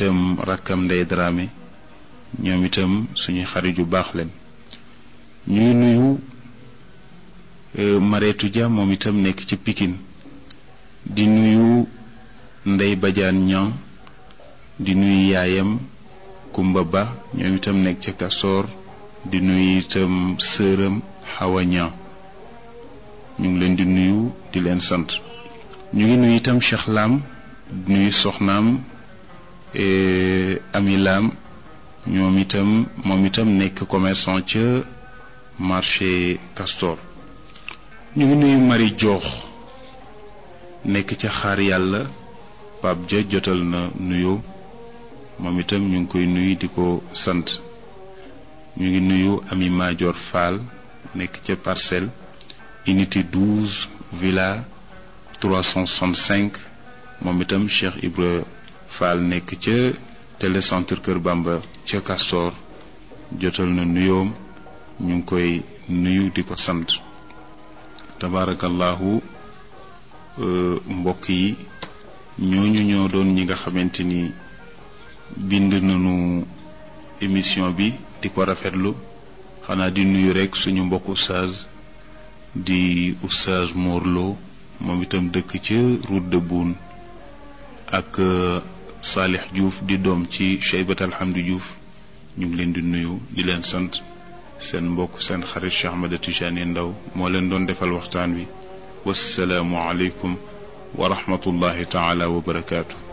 itam rakkam Ndey Dramé ñoom itam suñu xarit yu baax leen ñu ngi nuyu Mareetu Dia moom itam nekk ci Pikine di nuyu Ndey Badiane Ñang di nuyu yaayam Kumba Ba ñoom itam nekk ca Kasoor di nuyu itam sëram Xawa Ñang ñu ngi leen di nuyu di leen sant ñu ngi nuyu itam Cheikh Lam di nuyu soxnaam Ami Lam ñoom itam moom itam nekk commerçant ca marché Castor ñu ngi nuyu Marie Joox nekk ca xaar yàlla Pape Dia jotal na nuyoo moom itam ñu ngi koy nuyu di ko sant ñu ngi nuyu Ami Madior Fall nekk ca parcelle unité 12 villa 365 moom itam Cheikh Ibra Fall nekk ca télécentre Kër Bamba ca Castor jotal na nuyoom ñu ngi koy nuyu di ko sant tabaarakallahu mbokk yi ñooñu ñoo doon ñi nga xamante ni bind nañu émission bi di ko rafetlu xanaa di nuyu rekk suñu mbokk oustaz di oustaz Morlo moom itam dëkk ca route de Boune ak Salih Diouf di doom ci Cheybat Alhamdi Diouf ñu ngi leen di nuyu di leen sant seen mbokk seen xarit Cheikh Ahmed Tijani Ndaw moo leen doon defal waxtaan wi wasalaamu aleykum wa rahmatullahi taala wa barakaatu